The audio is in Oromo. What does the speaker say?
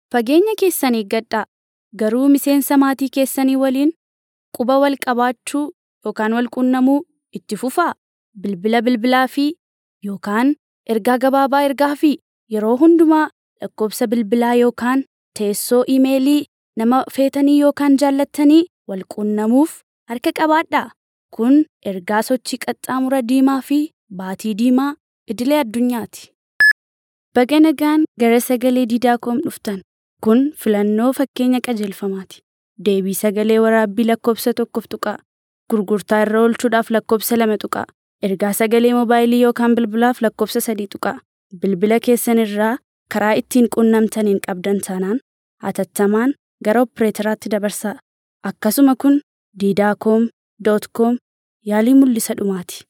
Fageenya keessan eeggadhaa. Garuu miseensa maatii keessanii waliin quba wal qabaachuu yookaan wal quunnamuu itti fufaa. Bilbila bilbilaa fi yookaan ergaa gabaabaa ergaa fi yeroo hundumaa lakkoofsa bilbilaa yookaan teessoo iimeelii nama feetanii yookaan jaallattanii wal quunnamuuf harka qabaadhaa. Kun ergaa sochii qaxxaamura diimaa fi baatii diimaa idilee addunyaati. Baga nagaan gara sagalee diidaakoom dhuftan. Kun filannoo fakkeenya qajeelfamaati. Deebii sagalee waraabbii lakkoofsa tokkoof tuqaa. Gurgurtaa irra oolchuudhaaf lakkoofsa lama tuqaa. Ergaa sagalee moobaayilii yookaan bilbilaaf lakkoofsa sadii tuqaa. Bilbila keessan irraa karaa ittiin quunnamtaniin qabdan taanaan hatattamaan gara opereetaraatti dabarsaa. Akkasuma kun diidaakoom.com yaalii mul'isa dhumaati.